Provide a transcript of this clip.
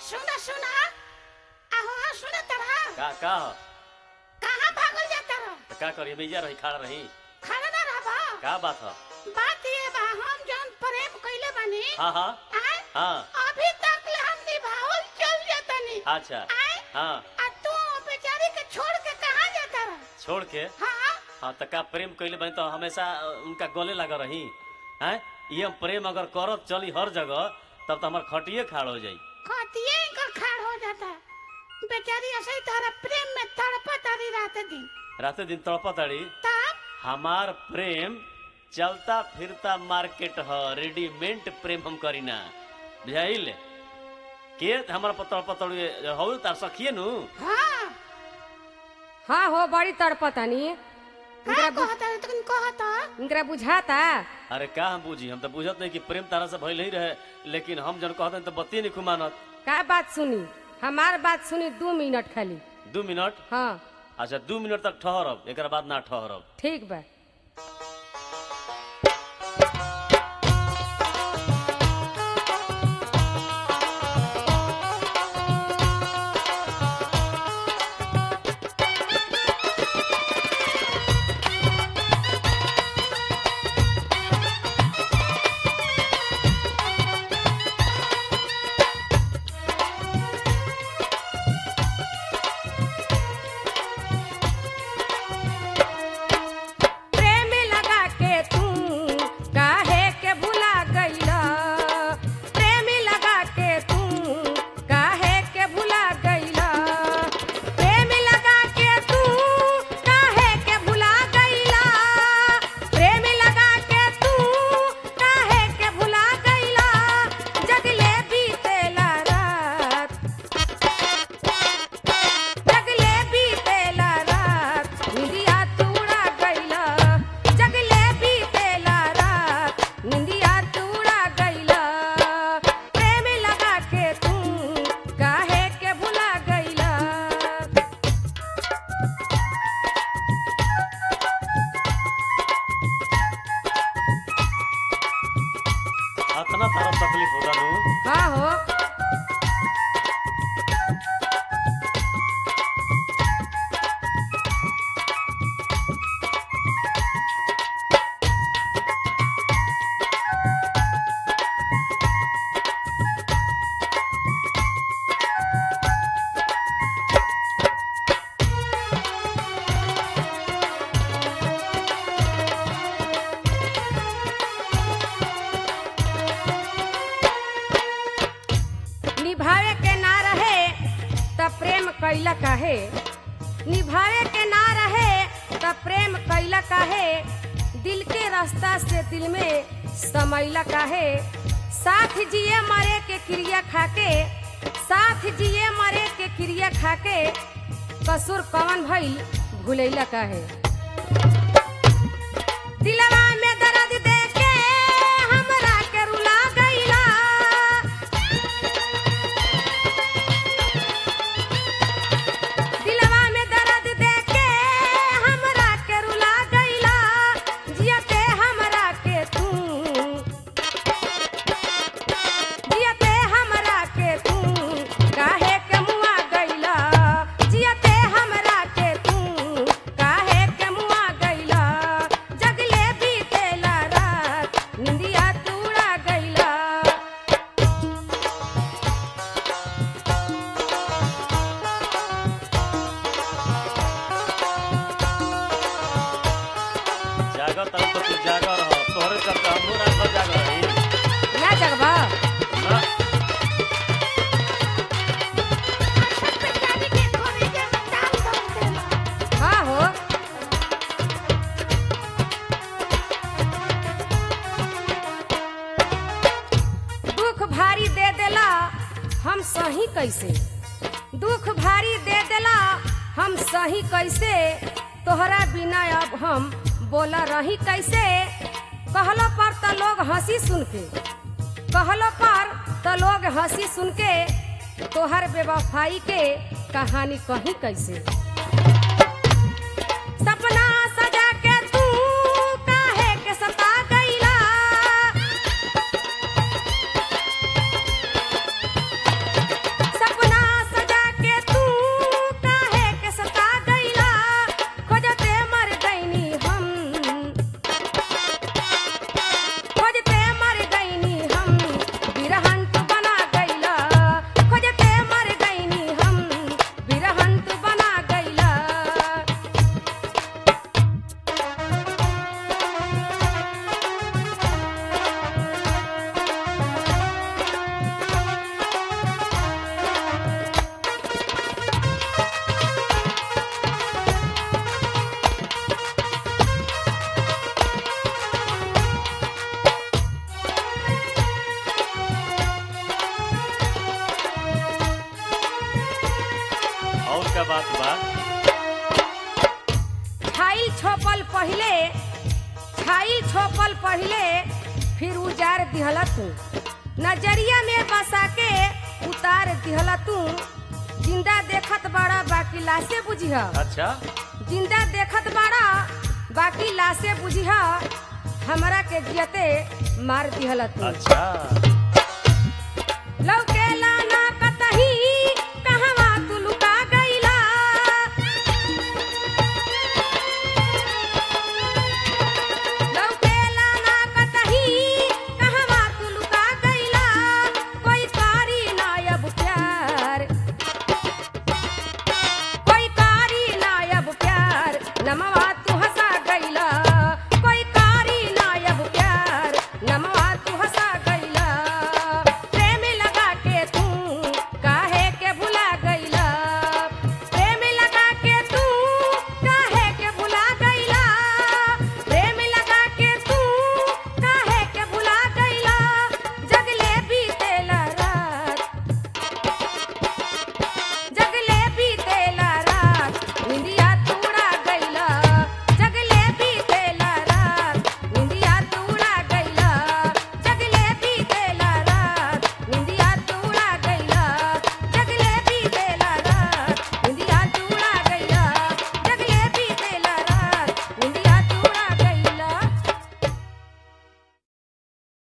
सुना सुना आहो सुना तरह का का ह? कहाँ भागल जाता रह त का करी भैया रही खड़ा रही खड़ा ना रहबा का बात ह बात ये बा हम जौन प्रेम कइले बानी हाँ हाँ आय हाँ अभी तक ले हम निभावल चल जातनी अच्छा आय हाँ आ तू बेचारी के छोड़ के कहाँ जाता रह छोड़ के हाँ हाँ त का प्रेम कइले बनी तो हमेशा अ, उनका गले लगा रही हैं ये हम प्रेम अगर करत चली हर जगह तब तो हमार खटिए खाड़ हो जाई खतिए इनकर खाड़ हो जाता बेचारी ऐसे ही तारा प्रेम में तड़पत तारी रात दिन राते दिन तड़पत अड़ी तब हमार प्रेम चलता फिरता मार्केट ह रेडीमेड प्रेम हम करीना बुझाइल के हमारा पतड़ पतड़ हो तार सखिए नु हाँ हाँ हो बड़ी तड़पतानी का कहता है तुम कहता इनकरा बुझाता अरे का हम बुझी हम तो बुझत नहीं कि प्रेम तारा से भइल ही रहे लेकिन हम जन कहते तो बत्ती नहीं खुमानत का बात सुनी हमार बात सुनी दू मिनट खाली दू मिनट हाँ अच्छा दू मिनट तक ठहरब एक बाद ना ठहरब ठीक बा प्रेम लगा के तू काहे के भुला गईला प्रेम लगा के तू काहे के भुला गईला प्रेम लगा के तू काहे के भुला गईला प्रेम लगा के तू काहे के भुला गईला जगले बीतेला रात जगले बीतेला रात निंदिया तूड़ा गईला जगले बीतेला रात निंदिया तूड़ा गईला प्रेम लगा के तू काहे के भुला गईला अतना तारा तकलीफ होगा नु हाँ हो निभावे के ना रहे त प्रेम कैला काहे निभावे के ना रहे त प्रेम कैला काहे दिल के रास्ता से दिल में समैला काहे साथ जिए मरे के क्रिया खाके साथ जिए मरे के क्रिया खाके कसूर कवन भइल भूलैला काहे दिलवा में दर्द दे के हमरा के रुला गईला दिलवा में दर्द दे के हमरा के रुला गईला जियते हमरा के तू जियते हमरा के तू काहे के मुआ गईला जियते हमरा के तू काहे के मुआ गईला जगले बीतेला रात निंदिया तूड़ा गईला जागर तरफ तो तू जागर रह तोहरे चलते हमहू रात भर जागर रही ना जगबा ना बेचारी के थोड़ी देर में डाल दो देला हाँ हो दुख भारी दे देला हम सही कैसे दुख भारी दे देला हम सही कैसे तोहरा बिना अब हम बोला रही कैसे कहलो पर त लोग हंसी सुन के कहलो पर त लोग हंसी सुन के तोहर बेवफाई के कहानी कहीं कैसे सपना सजा के तू काहे के सता गईला अच्छा बात बा छाइल छोपल पहिले छाइल छोपल पहिले फिर उजार दिहला तू नजरिया में बसा के उतार दिहला तू जिंदा देखत बड़ा बाकी लाशे बुझिह अच्छा जिंदा देखत बाड़ा बाकी लाशे बुझिह हमरा के जियते मार दिहला तू अच्छा लौक